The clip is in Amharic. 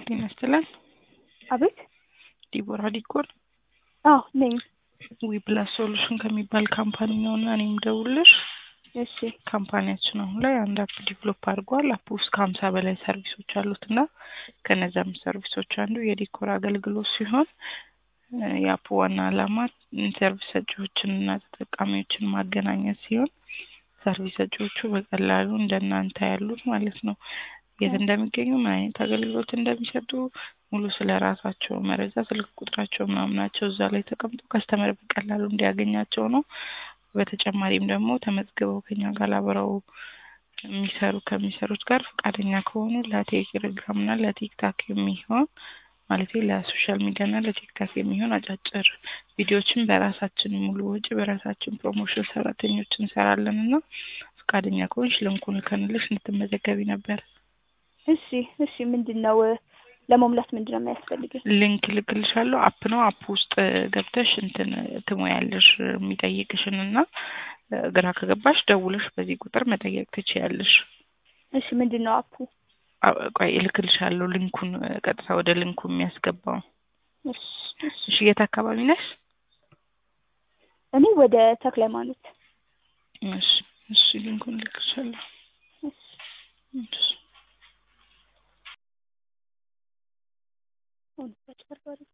ጤና ይስጥልን። አቤት። ዲቦራ ዲኮር አዎ ነኝ። ዊፕላስ ሶሉሽን ከሚባል ካምፓኒ ነው እና እኔም ደውልሽ እሺ ካምፓኒያችን አሁን ላይ አንድ አፕ ዲቨሎፕ አድርጓል። አፕ ውስጥ ከሀምሳ በላይ ሰርቪሶች አሉት እና ከነዚያም ሰርቪሶች አንዱ የዲኮር አገልግሎት ሲሆን እ የአፑ ዋና ዓላማ ሰርቪስ ሰጪዎችን እና ተጠቃሚዎችን ማገናኘት ሲሆን ሰርቪስ ሰጪዎቹ በቀላሉ እንደናንተ ያሉት ማለት ነው የት እንደሚገኙ ምን አይነት አገልግሎት እንደሚሰጡ ሙሉ ስለ ራሳቸው መረጃ ስልክ ቁጥራቸው ምናምናቸው እዛ ላይ ተቀምጦ ከስተመር በቀላሉ እንዲያገኛቸው ነው። በተጨማሪም ደግሞ ተመዝግበው ከኛ ጋር አብረው የሚሰሩ ከሚሰሩት ጋር ፈቃደኛ ከሆኑ ለቴሌግራም እና ለቲክታክ የሚሆን ማለት ለሶሻል ሚዲያ እና ለቲክታክ የሚሆን አጫጭር ቪዲዮዎችን በራሳችን ሙሉ ወጪ በራሳችን ፕሮሞሽን ሰራተኞች እንሰራለን እና ፈቃደኛ ከሆንሽ ልንኩን ልከንልሽ እንድትመዘገቢ ነበር። እሺ እሺ ምንድን ነው ለመሙላት ምንድን ነው የሚያስፈልገኝ? ሊንክ ልክልሻለሁ። አፕ ነው። አፕ ውስጥ ገብተሽ እንትን ትሞያለሽ የሚጠይቅሽን እና ግራ ከገባሽ ደውለሽ በዚህ ቁጥር መጠየቅ ትችያለሽ። እሺ ምንድን ነው አፑ? አ- ቆይ እልክልሻለሁ ሊንኩን ቀጥታ ወደ ሊንኩ የሚያስገባው። እሺ እሺ እሺ የት አካባቢ ነሽ? እኔ ወደ ተክለ ሃይማኖት። እሺ እሺ ሊንኩን እልክልሻለሁ። እሺ እሺ አሁን በጭበርባሪ